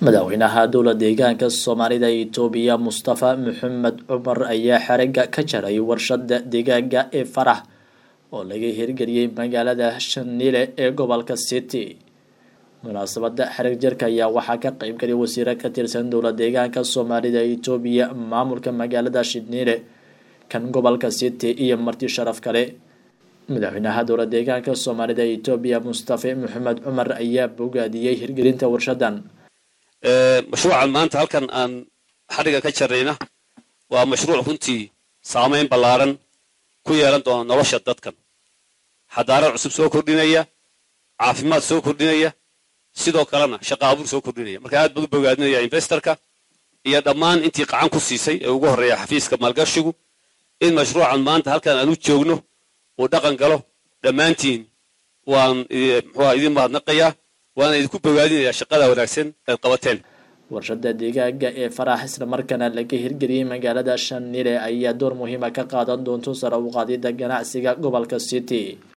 madaxweynaha dowla deegaanka soomaalida itoobiya mustafa maxamed cumar ayaa xerigga ka jaray warshada digaaga ee farax oo laga hirgeliyey magaalada shanile ee gobolka city munaasabada xerig jarka ayaa waxaa ka qeybgalay wasiiro ka tirsan dowla deegaanka soomaalida itoobiya maamulka magaalada shanile kan gobolka city iyo marti sharaf kale madaxweynaha dowla deegaanka soomaalida itoobiya mustafa maxamed cumar ayaa bogaadiyey hirgelinta warshadan mashruucan maanta halkan aan xadhiga ka jarayna waa mashruuc runtii saamayn ballaaran ku yeelan doona nolosha dadkan xadaarad cusub soo kordhinaya caafimaad soo kordhinaya sidoo kalena shaqa abuur soo kordhinaya marka aad baan u bogaadinaya investorka iyo dhammaan intii qacan ku siisay ee ugu horreeya xafiiska maalgashigu in mashruucan maanta halkan aan u joogno uu dhaqan galo dhammaantiin waan muxuuha idin mahadnaqayaa waana idinku bogaadinayaa shaqada wanaagsan eed qabateen warshada digaaga ee farax islamarkaana laga hirgeliyey magaalada shanile ayaa door muhiima ka qaadan doonto sare u qaadida ganacsiga gobolka city